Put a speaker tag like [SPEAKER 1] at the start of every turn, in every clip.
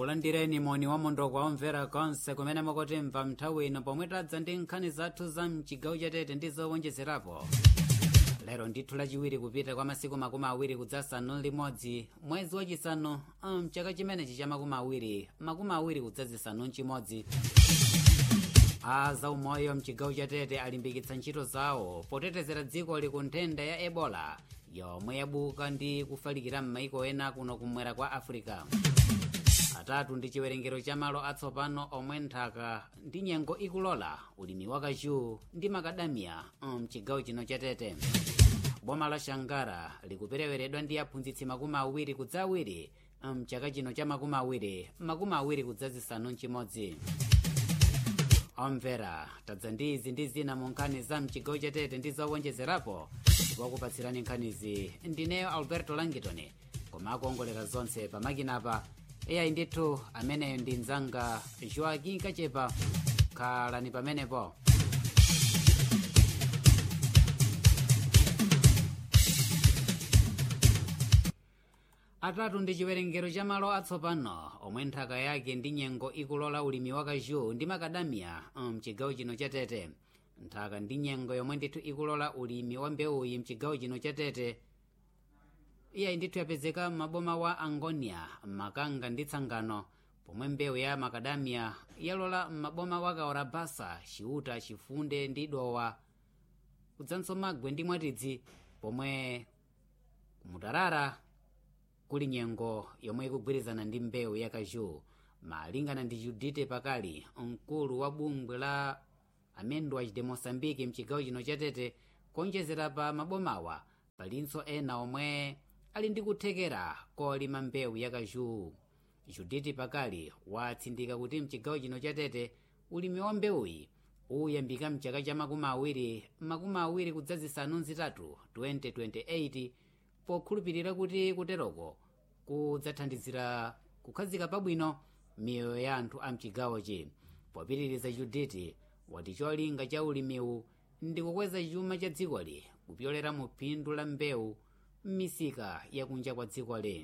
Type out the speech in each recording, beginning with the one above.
[SPEAKER 1] ulandireni moni wa mondokwa omvera konse kumene mukutimva nthawi ino pomwe tadza ndi nkhani zathu za mchigawo chatete ndi zowonjezerapo lero ndithu lachiwiri kupita kwa masiku makumi awiri kudzasanu limodzi mwezi wachisanu mchaka chimenechi cha makumi awiri makumi awiri kudzazisanu mchimodzi a zaumoyo mchigawo chatete alimbikitsa ntchito zawo potetezera dziko liku nthenda ya ebola yomwe yabuka ndi kufalikira m'maiko ena kuno kumwera kwa africa atatu ndi chiwerengero cha malo atsopano omwe nthaka ndi nyengo ikulola ulimi wa kachu ndi makadamiya mchigawo chino chatete boma la shangara likupereweredwa ndi aphunzitsi makumi awiri kudza awiri mchaka chino cha makumi awiri makumi awiri kudzazisanu mchimodzi omvera tadza ndi izi ndi zina mu nkhani za mchigawo chatete ndi zowonjezerapo ndikukupatsirani nkhanizi ndineyo alberto langitoni koma akuongolera zonse pamakinapa iyayi ndithu ameneyo ndi mzanga joaquin kachepa khalani pamenepo atatu ndi chiwerengero cha malo atsopano omwe nthaka yake ndi nyengo ikulola ulimi wa kachu ndi makadamiya mchigawo chino chatete nthaka ndi nyengo yomwe ndithu ikulola ulimi wa mbewuyi mchigawo chino chatete iyayi ndithu yapezeka m'maboma wa angonia makanga ndi tsangano pomwe mbewu ya makadamiya yalola m'maboma wa kaorabasa chiuta chifunde ndi dowa kudzanso magwe ndi mwatidzi pomwe kumutarara kuli nyengo yomwe ikugwirizana ndi mbewu ya kachu malingana ndi judite pakali mkulu wa bungwe la amendoas de moçambique mchigawo chino chatete kuonjezera pa mabomawa palinso ena omwe ali ndi kuthekera kolima mbewu ya kachu judite pakali watsindika kuti mchigawo chino chatete ulimi wa mbewuyi uyambika mchaka cha makumi awiri makumi awiri kudzazisanu nzitatu 2028 pokhulupirira kuti kuteroko kudzathandizira kukhazika pabwino miyoyo ya anthu a mchigawochi popitiriza juditi wati cholinga cha ulimiwu ndi kukweza chuma cha dzikoli kupyolera mu phindu la mbewu m'misika yakunja kwa dzikoli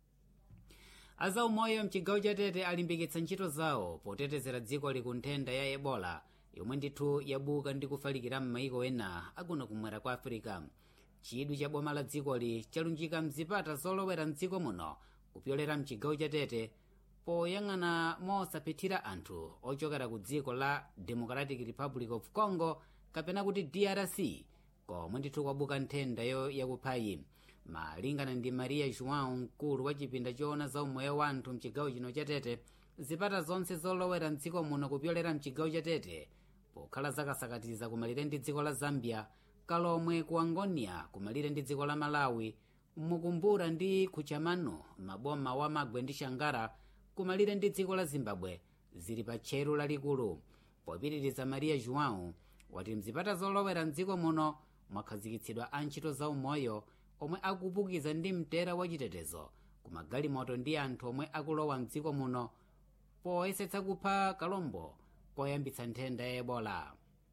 [SPEAKER 1] azaumoyo mchigawo chatete alimbikitsa ntchito zawo potetezera dzikoli ku nthenda ya ebola yomwe ndithu yabuka ndi kufalikira m'maiko ena akuno kumwera kwa afirika chidwi cha boma la dzikoli chalunjika mzipata zolowera mdziko muno kupyolera mchigawo chatete poyang'ana mosaphithira anthu ochokera ku dziko la democratic republic of congo kapena kuti drc komwe ndithu kwabuka nthendayo yakuphayi malingana ndi maria joão mkulu wa chipinda choona za umoyo wa anthu mchigawo chino chatete zipata zonse zolowera mdziko muno kupyolera mchigawo chatete pokhala zakasakatiza kumalire ndi dziko la zambia kalomwe ku angonia kumalire ndi dziko la malawi mukumbura ndi kuchamano maboma wa magwe ndi shangara kumalire ndi dziko la zimbabwe zili pa tcheru lalikulu popitiriza maria joão wati mzipata zolowera mdziko muno mwakhazikitsidwa antchito za umoyo omwe akupukiza ndi mtera wachitetezo ku magalimoto ndi anthu omwe akulowa mdziko muno poyesetsa kupha kalombo koyambitsa nthenda ya ebola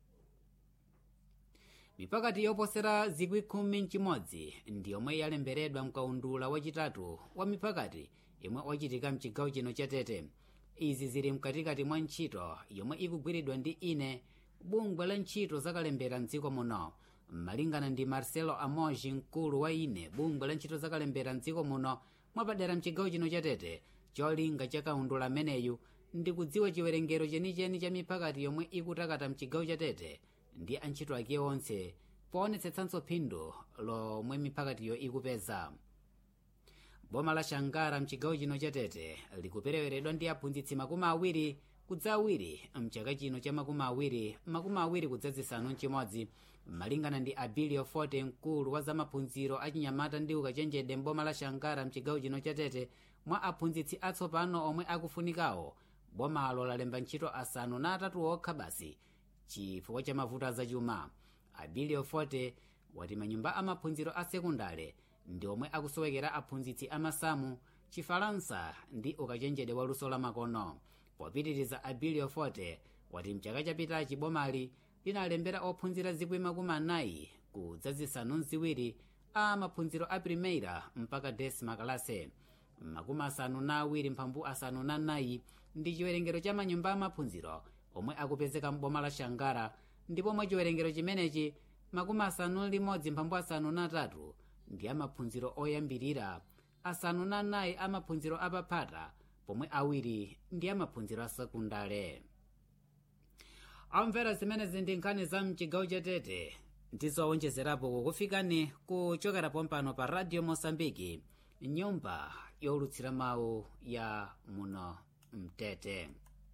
[SPEAKER 1] mipakati yoposera zikwi khumi mchimodzi ndi yomwe yalemberedwa mkaundula wachitatu wa mipakati yomwe wachitika mchigawo chino chatete izi zili mkatikati mwa ntchito yomwe ikugwiridwa ndi ine bungwe la ntchito zakalembera mdziko muno malingana ndi marcelo amoji mkulu wa ine bungwe la ntchito zakalembera mdziko muno mwapadera mchigawo chino chatete cholinga cha kaundula ameneyu ndi kudziwa chiwerengero chenicheni cha mipakati yomwe ikutakata mchigawo chatete ndi antchito ake onse poonetsetsanso phindu lomwe mipakatiyo ikupeza boma la shangara mchigawo chino chatete likupereweredwa ndi aphunzitsi makumi awiri kudza awiri mchaka chino cha makumi awiri makumi awiri kudzazisanu mchimodzi malingana ndi abilio forte mkulu wa zamaphunziro achinyamata ndi ukachenjede mboma la shangara mchigawo chino chatete mwa aphunzitsi atsopano omwe akufunikawo bomalo lalemba ntchito asanu na atatu okha basi chifukwa cha mavuto azachuma abilio forte wati manyumba amaphunziro a sekundale ndi omwe akusowekera aphunzitsi amasamu chifalansa ndi ukachenjede wa luso la makono popitiriza abilio forte wati mchaka chapitachi bomali linalembera ophunzira zikwi makumi anayi kudzazisanu mziwiri a maphunziro a primeira mpaka desima kalase makumi asanu na awiri mphambu asanu na nayi ndi chiwerengero cha manyumba amaphunziro omwe akupezeka m'boma la shangara ndipo mwa chiwerengero chimenechi makumi asanu limodzi mphambu asanu na atatu ndi amaphunziro oyambirira asanu na nayi amaphunziro apaphata pomwe awiri ndi amaphunziro asekundale amvera zimenezi ndi nkhani za mchigawo chatete ndizowonjezerapo kukufikani kuchokera pompano pa radio mosambiki nyumba yolutsira mawu ya muno mtete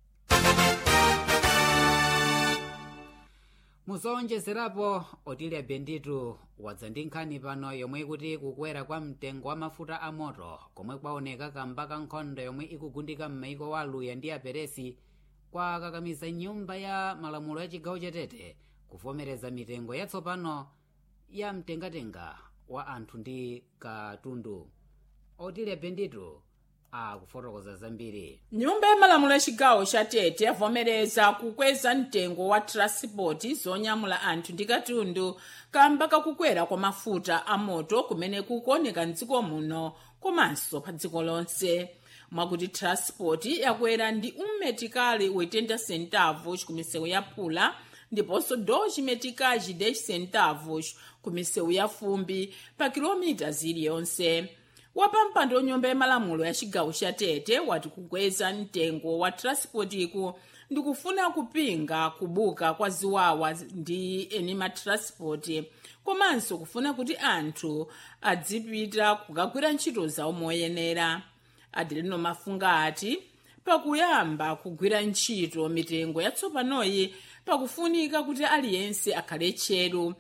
[SPEAKER 1] muzowonjezerapo otilya benditu wadza ndi nkhani pano yomwe ikuti kukwera kwa mtengo wa mafuta a moto komwe kwaoneka kamba ka nkhondo yomwe ikugundika m'maiko wa aluya ndi aperesi kwakakamiza nyumba ya malamulo ya chigawo chatete kuvomereza mitengo yatsopano ya mtengatenga wa anthu ndi katundu otilya benditu akufotokoza zambiri
[SPEAKER 2] nyumba ya malamulo ya chigawo cha tete yavomereza kukweza mtengo wa transport zonyamula anthu ndi katundu kamba kakukwera kwa mafuta a moto kumene kukuoneka mdziko muno komanso pa dziko lonse mwakuti transport yakwera ndi ummetikali 80 centavos ku misewu ya pula ndiponso 2 metikali 10 centavos ku misewu ya fumbi pa kilomita ziliyonse wapampando wanyumba ya malamulo ya chigawo cha tete wati kukweza mtengo wa transportiku ndikufuna kupinga kubuka kwa ziwawa ndi eni matranspoti komanso kufuna kuti anthu adzipita kukagwira ntchito zawo moyenera adelino mafunga ati pakuyamba kugwira ntchito mitengo yatsopanoyi pakufunika kuti aliyense akhale tcheru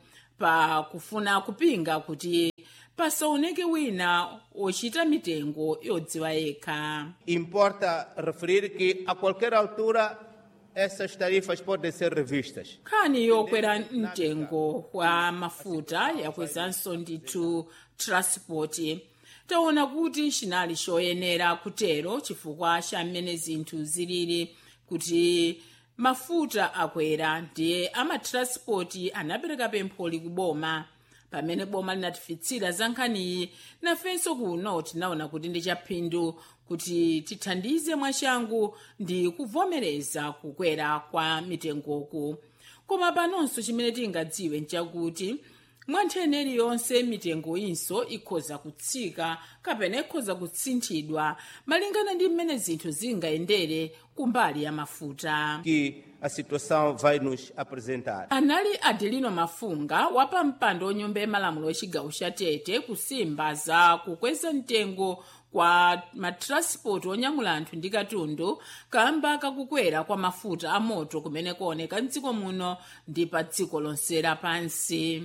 [SPEAKER 2] pakufuna kupinga kuti pasaoneke wina ochita mitengo yodziwa yekha
[SPEAKER 3] Importa referir que a qualquer altura essas tarifas podem ser revistas.
[SPEAKER 2] nkhani yokwera mtengo wa mafuta yakwezanso ndithu transport taona kuti chinali choyenera kutero chifukwa cha mmene zinthu zilili kuti mafuta akwera ndiye amatranspoti anapereka pempholi kuboma pamene boma linatifitsira za nkhaniyi nafenso kuno tinaona kuti ndi chaphindu kuti tithandize mwachangu ndi kuvomereza kukwera kwa mitengoku koma panonso chimene tingadziwe nchakuti mwa nthene iliyonse mitengo inso ikhoza kutsika kapena ikhoza kutsinthidwa malingana ndi mmene zinthu zingayendere kumbali ya mafuta
[SPEAKER 3] Que a situação vai nos apresentar.
[SPEAKER 2] anali adelino mafunga wapa mpando wonyumba yamalamulo wachigawo cha tete kusimba za kukweza mtengo kwa matranspoti onyamula anthu ndi katundu kamba kakukwera kwa mafuta a moto kumene kuoneka mdziko muno ndi pa dziko lonse lapansi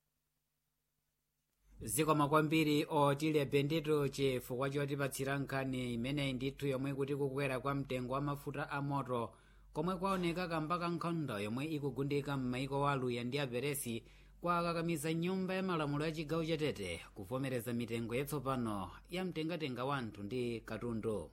[SPEAKER 1] zikoma kwambiri otilya bendito chifukwa chotipatsira nkhani imeneyi ndithu yomwe kuti kukwera kwa mtengo wa mafuta a moto komwe kwaoneka kamba ka nkhondo yomwe ikugundika m'maiko wa aluya ndi aperesi kwakakamiza nyumba ya malamulo ya chigawo chatete kuvomereza mitengo yatsopano ya mtengatenga wa anthu ndi katundu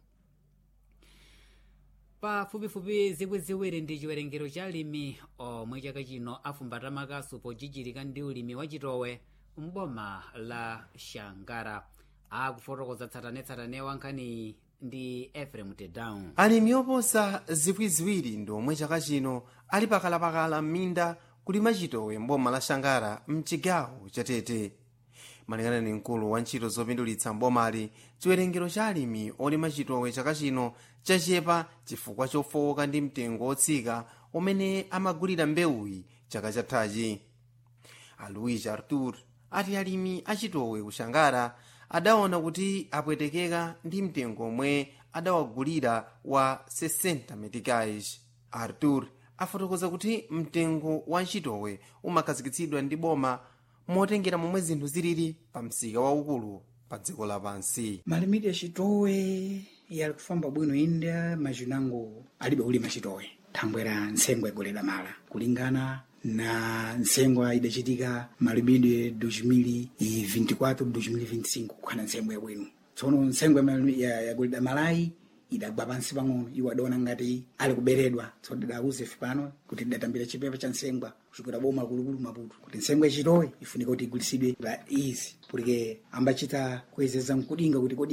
[SPEAKER 1] pafupifupi zikwi ziwiri ndi chiwerengero cha alimi omwe chaka chino afumbata makasu pochichirika ndi ulimi wachitowe mboma la shangara akufotokoza tsatanetsatane wa nkhaniyi ndi efrem tedown
[SPEAKER 4] alimi oposa zikwi ziwiri ndi omwe chaka chino ali pakalapakala m'minda kulima chitowe mboma la shangara mchigawo chatete malingana ndi mkulu wa ntchito zopindulitsa mbomali chiwerengero cha alimi olima chitowe chaka chino chachepa chifukwa chofowoka ndi mtengo wotsika umene amagulira mbewuyi chaka chathachi aluis artur ati alimi achitowe kushangara adaona kuti apwetekeka ndi mtengo omwe adawagulira wa 60 meticais artur afotokoza kuti mtengo wa ntchitowe umakhazikitsidwa ndi boma motengera momwe zinthu zilili pa msika waukulu pa dziko lapansi
[SPEAKER 5] malimiti achitowe yali kufamba bwino inde machinango alibe kulima chitowe thangwe la nsengo igolera mala kulingana na nsengo idachitika malimidwe 2024 2025 kukhala nsengo yabwino tsono nsengo yagolera malayi idagwa pansi pang'ono iwo adaona ngati ali kuberedwa tsono tidauze ife pano kuti tidatambira chipepa cha nsengwa kuchokera boma kulukulu maputo kuti nsengwa yachitowe ifunika kuti igulitsidwe la izi porque ambachita kuyezeza mkudinga kuti kodi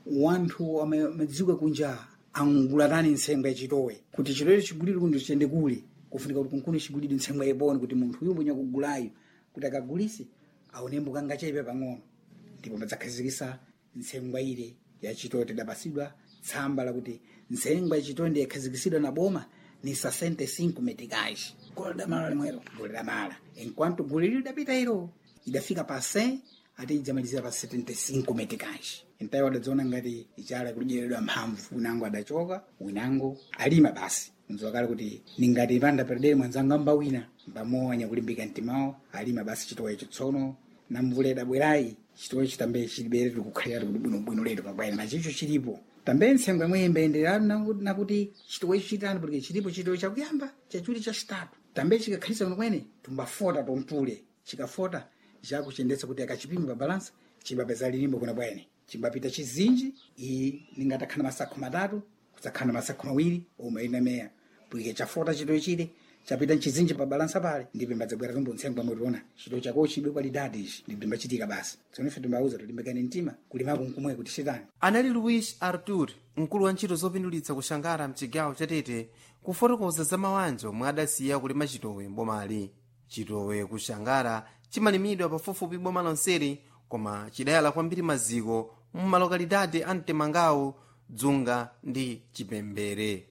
[SPEAKER 5] wanthu amadziwika kunja angulatani ntsengwa yachitowe kuti chitowe chigulire kundi chiyende kule kufunika kuti kunkuni chigulire ntsengwa yeponi kuti munthu uyu mwenye kugulayo kuti akagulise aonembo kanga chaipe pang'ono ndipo padzakhazikisa ntsengwa ile yachitowe tidapasidwa tsamba lakuti ntsengwa yachitowe ndi yakhazikisidwa na boma ni 65 meticais gole da mala limwero gole da mala enquanto gole lili lidapita ilo idafika pa 100 ati idzamalizira pa 75 meticais entayo adadziona ngati ichala kulijeredwa mphamvu winango adachoka winango alima basi nzowakale kuti ningati panda perdere mwanzanga mbawina mbamowa kulimbika mtimawo alima basi chitowe chitsono namvula idabwerayi chitowe chitambe chilibere tikukhalira kuti bwinobwino letu pabwaina nachicho chilipo tambe ntsengwa imwe imbayenderana nakuti chitowe chitani porque chilipo chitowe chakuyamba chachuli chachitatu tambe chikakhalisa kuno kwene tumbafota tontule chikafota chakuchendetsa kuti akachipima pa balansa chimbapeza lilimbo kuna bwene chimbapita chizinji iyi ningatakhala masakho matatu kudzakhala masakho mawiri omwe inameya porque chafota chitowe chile chapita mchizinji pa balansa pale ndipo mbadzabwera tumbo ntsengwa mwetiona chitowe chako chidwe kwalidadi ichi ndipo timbachitika basi tsono ife timbauza tulimbikane mtima kulimako nkumwe kuti chitani
[SPEAKER 4] anali luis artur mkulu wa ntchito zopindulitsa kushangara mchigawo chatete kufotokoza za mawanja omwe adasiya kulima chitowe mbomali chitowe kushangara chimalimidwa pafupifupi boma lonseri koma chidayala kwambiri maziko mmalokalidade a mtemangawo dzunga ndi chipembere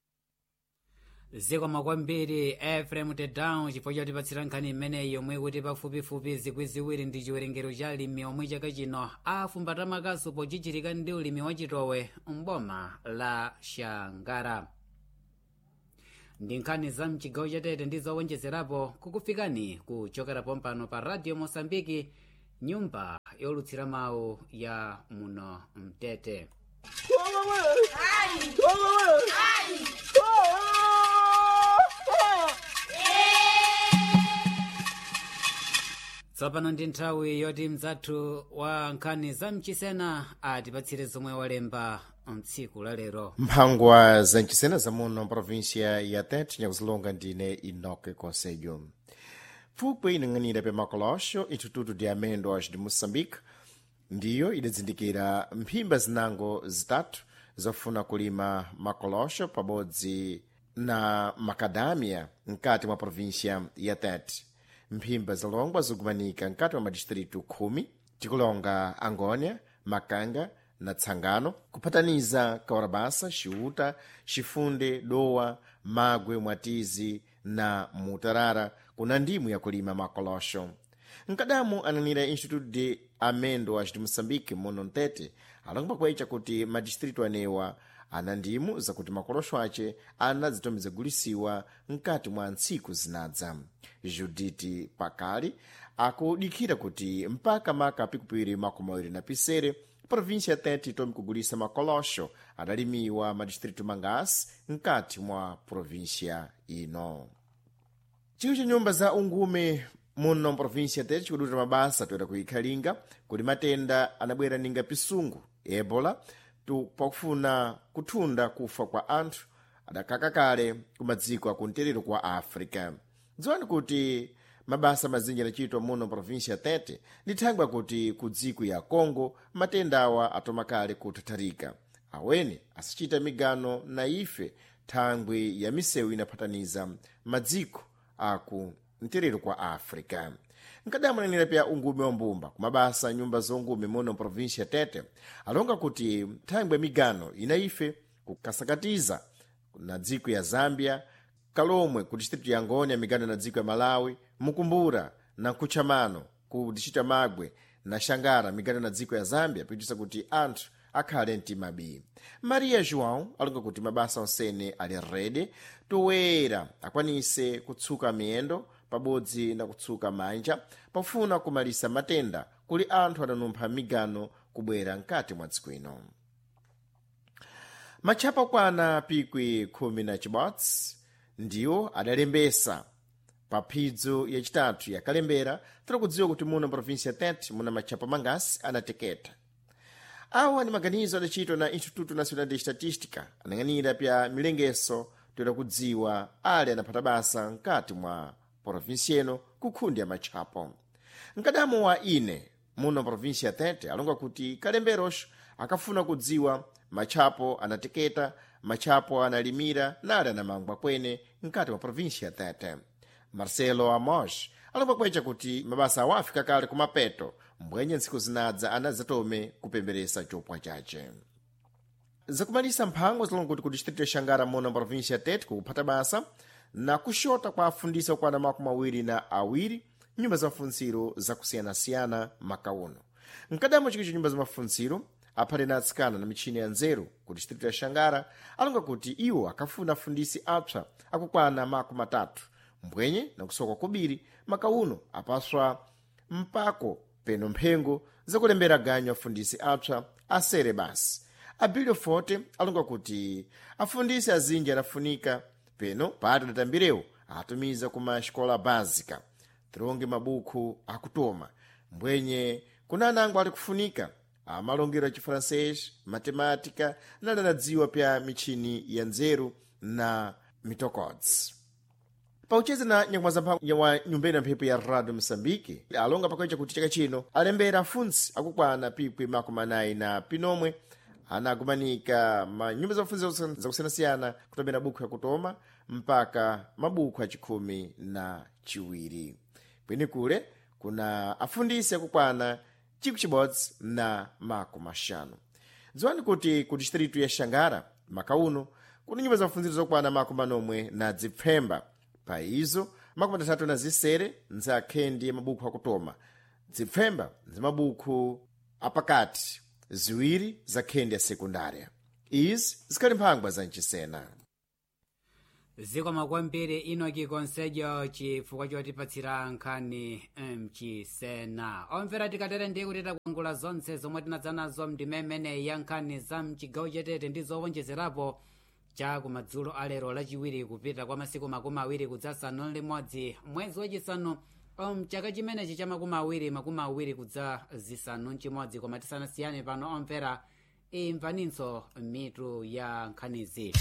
[SPEAKER 1] zikoma kwambiri efrem tedown chifukwa chotipatsira nkhani imeneyi yomwe kuti pafupifupi zikwi ziwiri ndi chiwerengero cha alimi omwe chaka chino afumbata makasu pochichirika ndi ulimi wa chitowe mboma la shangara ndi nkhani za mchigawo chatete ndi zowonjezerapo kukufikani kuchokera pompano pa radio mosambiki nyumba yolutsira mawu ya muno mtete tsopano ndi nthawi yoti mzathu wa nkhani za mchisena atipatsire zomwe walemba mtsiku la lero
[SPEAKER 6] mphangwa za mchisena zamuno província ya tete nyakuzilonga ndine inoke conselho pfupwe inang'anira pa makolosho instituto de amendoas de moçambique ndiyo idazindikira mphimba zinango zitatu zofuna kulima makolosho pabodzi na macadamia mkati mwa província ya tete mphimba zalongwa zikumanika mkati mwa madistritu khumi tikulonga angônia makanga na tsangano kuphataniza kawarabasa ciuta cifunde dowa magwe mwatizi na mutarara kuna ndimu yakulima makolosho mkadamu ananira instituto de amendoas de moçambique muno mtete alonga kwecha kuti madistritu anewa ana ndimu zakuti makolosho ace anadzitomiza gulisiwa mkati mwa ntsiku zinadza juditi pakali akudikira kuti mpaka maka pikupiri makumi awiri na pisere província tete itomi kugulisa makolosho adalimiwa madistritu mangasi mkati mwa província ino chiwo cha nyumba za ungume muno província tete chikuduta mabasa toera kuikhalinga kuti matenda anabwera ninga pisungu ebola pakufuna kuthunda kufa kwa anthu adakaka kale ku madziko akumterero kwa africa dziwani kuti mabasa mazinji anachitwa muno província tete lithangwa kuti ku dziko ya congo matenda awa atoma kale kuthatharika aweni asachita migano na ife thangwi ya misewu inaphataniza madziko aku mterero kwa africa nkadamulanira pya ungume wa mbumba kumabasa nyumba zongume muno província tete alonga kuti thangwi ya migano ina ife kukasakatiza na dziko ya zambia kalomwe ku distritu ya ngoni ya migano na dziko ya malawi mukumbura na nkutchamano ku distritu ya magwe na xangara migano na dziko ya zambia pitisa kuti anthu akhale mtimabi maria joão alonga kuti mabasa onsene ali rede toyera akwanise kutsuka miyendo pabodzi na kutsuka manja pofuna kumalisa matenda kuli anthu adanumpha migano kubwera mkati mwa dziko ino matchapa kwana pikwi khumi na chibodzi ndiwo adalembesa pa phidzo yacitatu yakalembera tirakudziwa kuti muno província tete muna matchapa mangasi anateketa awa ni maganizo adacitwa na instituto nacional de estatística anang'anira pya milengeso toera kudziwa ali anaphata basa mkati mwa província ino kukhundi ya matchapo mkadamo wa ine muno província tete alonga kuti kalemberoxo akafuna kudziwa matchapo anateketa matchapo analimira nali anamangwa kwene mkati mwa provinsia ya tete marcelo amos alipakwecha kuti mabasa awo afika kale kumapeto mbwenye ntsiku zinadza anadzatome kupemberesa chopwa chace zakumalisa mphango zilonga kuti ku distrito ya xangara mona provinsia ya tete kukuphata basa na kuxota kwa afundisi okwana makumi awiri na awiri nyumba za mafuntsiro zakusiyanasiyana makauno mkadamo chikicho nyumba za mafuntsiro aphale na atsikana na michini ya nzeru ku distrito ya xangara alonga kuti iwo akafuna afundisi apsa akukwana makumi atatu mbwenye na kusoka kubiri makauno apaswa mpako peno mphengo zakulembera ganyo afundisi apsa asere basi abilio forte alonga kuti afundisi azinji anafunika peno pati adatambirewo atumiza kuma xikola básica tironge mabuku akutoma mbwenye kuna anango ali kufunika amalongero a chifrancês matemática nadanadziwa pya michini ya nzeru na mitocods paucheza na nyakuma zamphamvu wa nyumbeni ya mphepo ya radio moçambique alonga pakueca kuti chaka chino alembera afunsi akukwana pikwi makumi anayi na pinomwe anagumanika manyumba za mafunzo zakusiyanasiyana kutomera buku yakutoma mpaka mabuku achikhumi na chiwiri kwenikule kuna afundisi akukwana chiku chibodzi na makumi axanu dziwani kuti ku distritu ya xangara makauno kuna nyumba za mafunziro zokwana makumi anomwe na dzipfemba pa izo makumi atatu na zisere nzakhendi ya mabuku akutoma dzipfemba nzimabuku apakati ziwiri za khendi ya sekundária izi zikhali mphangwa za mchisena
[SPEAKER 1] zikoma kwambiri inoki konsejo chifukwa chotipatsira nkhani mchisena omvera tikatere ndiye kuti takuangula zonse zomwe tinadza nazo mndimemene ya nkhani za mchigawo chetete ndi zowonjezerapo cha kumadzulo alero lachiwiri kupita kwa masiku makumi awiri kudzasanu limodzi mwezi wachisanu mchaka chimenechi cha makumi awiri makumi awiri kudza zisanu mchimodzi koma tisanasiyane pano omvera imvaninso mitu ya nkhanizi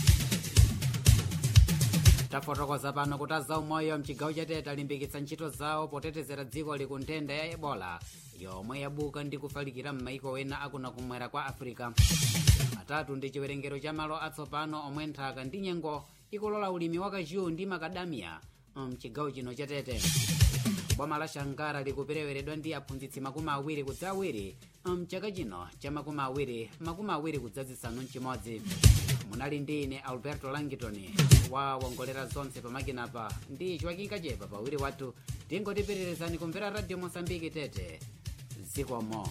[SPEAKER 1] tafotokoza pano kuti azaumoyo mchigawo chatete alimbikitsa ntchito zawo potetezera dziko liku nthenda ya ebola yomwe yabuka ndi kufalikira m'maiko ena akuna kumwera kwa africa atatu ndi chiwerengero cha malo atsopano omwe nthaka ndi nyengo ikulola ulimi wa kachiyu ndi makadamiya mchigawo chino chatete boma la shangara likupereweredwa ndi aphunzitsi makumi awiri kudza awiri mchaka chino cha makumi awiri makumi awiri kudza zisanu mchimodzi munali ndi ine alberto langitoni wawongolera zonse pamakinapa ndi chiwakinga kachepa pawiri wathu tingotipirirezani kumvera radio mosambiki tete zikomo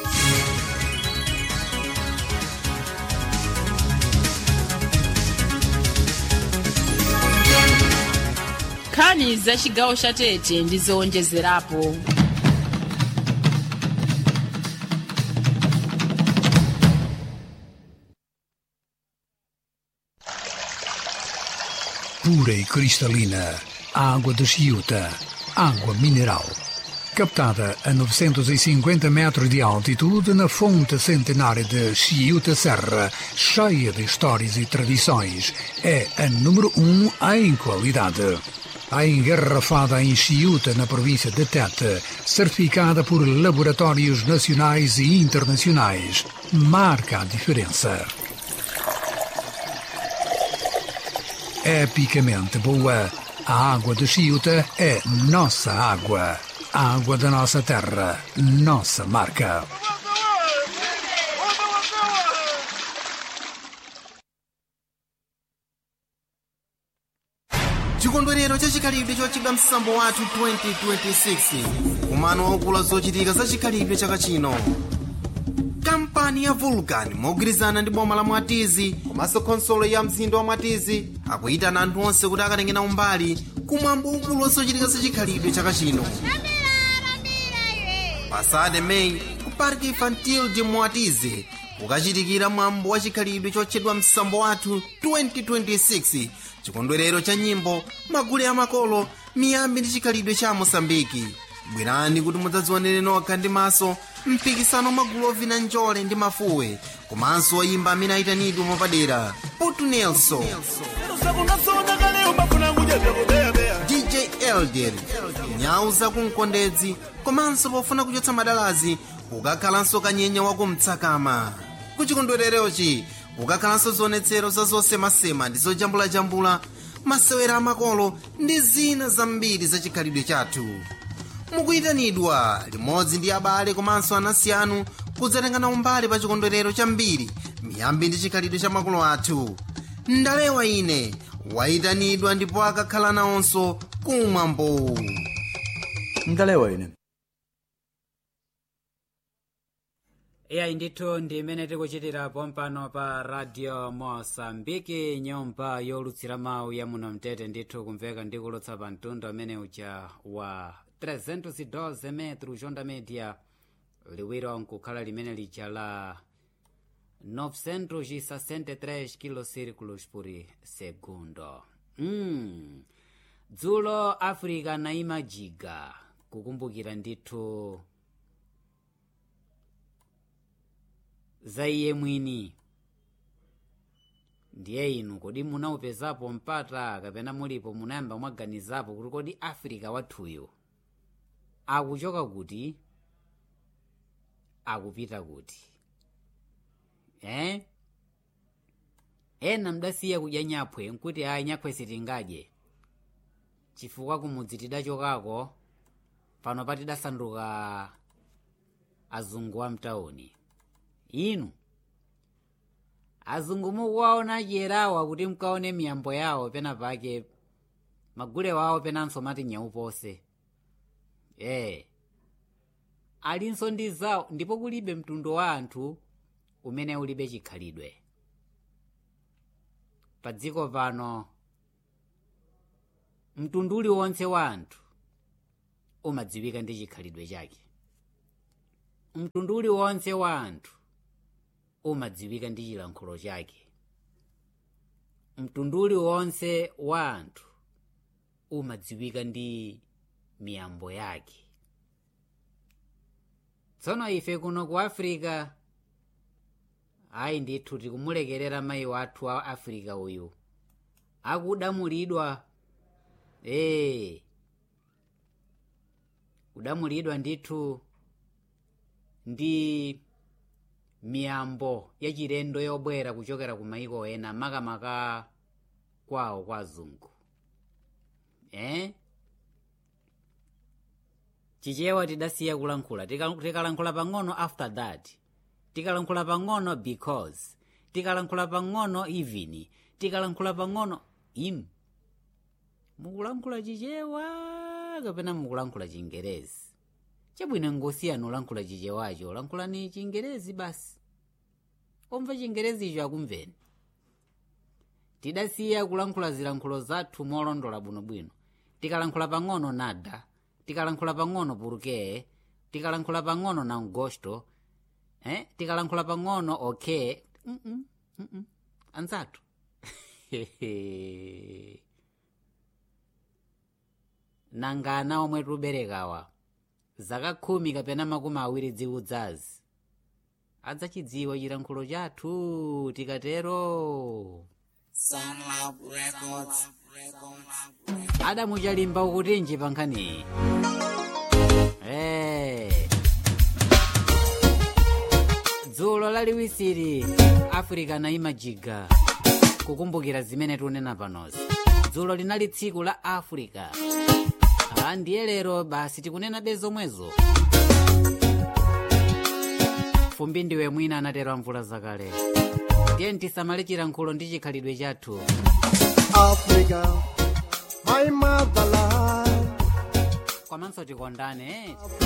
[SPEAKER 2] nkhani za chigawo cha tete ndi zowonjezerapo
[SPEAKER 7] pura e cristalina, água de Chiuta, água mineral. Captada a 950 metros de altitude na fonte centenária de Chiuta Serra, cheia de histórias e tradições, é a número um em qualidade. A engarrafada em Chiuta, na província de Tete, certificada por laboratórios nacionais e internacionais, marca a diferença. epicamente boa. A água de Chiuta é nossa água. A água da nossa terra, nossa marca.
[SPEAKER 4] chikondwerero chachikhalidwe chochedwa msambo wathu 2026 kumano waukulu zochitika za chikhalidwe chaka chino kampani ya vulcan mogwirizana ndi boma la mwatizi komanso khonsolo ya mzinda wa mwatizi akuyitana anthu onse kuti akatengena umbali kumwambo waukulu wazochitika za chikhalidwe chaka chino pasade meyi ku parque infantil de mwatizi kukachitikira mwambo wa chikhalidwe chotchedwa msambo wathu 2026 chikondwerero cha nyimbo magule amakolo miyambi ndi chikhalidwe cha mosambiki bwerani kuti mudzadzionere nokha ndi maso mpikisano magulu ovina njole ndi mafuwe komanso oyimba amene ayitanidwe mwapadera putu nelson dj elder nyau zakumkondedzi komanso pofuna kuchotsa madalazi kukakhalanso kanyenya wakumtsakama kuchikondwererochi kukakhalanso zionetsero za zosemasema ndi zojambulajambula masewera amakolo ndi zina zambiri za chikhalidwe chathu mukuyitanidwa limodzi ndi abale komanso anansi anu kudzatengana umbali pa chikondwerero chambiri miyambi ndi chikhalidwe cha makolo athu ndalewa ine wayitanidwa ndipo akakhala nawonso kumwambo
[SPEAKER 8] ndalewa ine
[SPEAKER 1] iyayi ndithu ndi imene tikuchitirapo mpano pa radio mosambiki nyumba yolutsira mawu ya muno mtete ndithu kumveka ndi kulutsa pa mtundu amene uja wa 312 metro jonda media liwiro nkukhala limene lija la 963 kilocirculos por segundo mm. dzulo africa naimajiga kukumbukira ndithu za iye mwini ndiye inu kodi munaupezapo mpata kapena mulipo munayamba mwaganizapo kuti kodi africa wathuyo akuchoka kuti akupita kuti eh? ena mdasiya kudya nyaphwe nkuti ayi nyaphwe sitingadye chifukwa kumudzi tidachokako pano patidasanduka azungu wa mtawuni inu azungu mukuwaona chiyerawa kuti mkaone miyambo yawo pena pake magule wawo penanso mati nyaupose ee alinso ndi zawo ndipo kulibe mtundu wa anthu umene ulibe chikhalidwe pa dziko pano mtundu uliwonse wa anthu umadziwika ndi chikhalidwe chake mtundu uliwonse wa anthu umadziwika ndi chilankhulo chake mtundu uliwonse wa anthu umadziwika ndi miyambo yake tsono ife kuno ku africa ayi ndithu tikumulekerera mayi wathu wa africa uyu akudamulidwa ee kudamulidwa ndithu ndi miyambo yachilendo yobwera kuchokera ku maiko ena makamaka kwawo kwa azungu eh? chichewa tidasiya kulankhula Tika- tikalankhula pang'ono after that tikalankhula pang'ono because tikalankhula pang'ono even tikalankhula pang'ono im mukulankhula chichewa kapena mukulankhula chingerezi chabwino ngosiyana ulankhula chichewacho lankhulani chingerezi basi omva chingerezicho akumveni tidasiya kulankhula zilankhulo zathu molondola bwinobwino tikalankhula pang'ono nada tikalankhula pang'ono purukee tikalankhula pang'ono na ngosto eh? tikalankhula pang'ono okay mm -mm, mm -mm. anzathu nangana omwe tuberekawa zaka khumi kapena makumi awiri dziudzazi adzachidziwa chilankhulo chathu tikatero adamuchalimba ukutinji pa nkhaniyi Eh. dzulo laliwisiri africa naimajiga kukumbukira zimene tunena panozi dzulo linali tsiku la africa ah, ndiye lero basi tikunena be zomwezo fumbi ndiwe mwina anatero mvula zakale ndiye tisamale chilankhulo ndi chikhalidwe chathu
[SPEAKER 9] Africa, my motherland.
[SPEAKER 1] komanso tikondane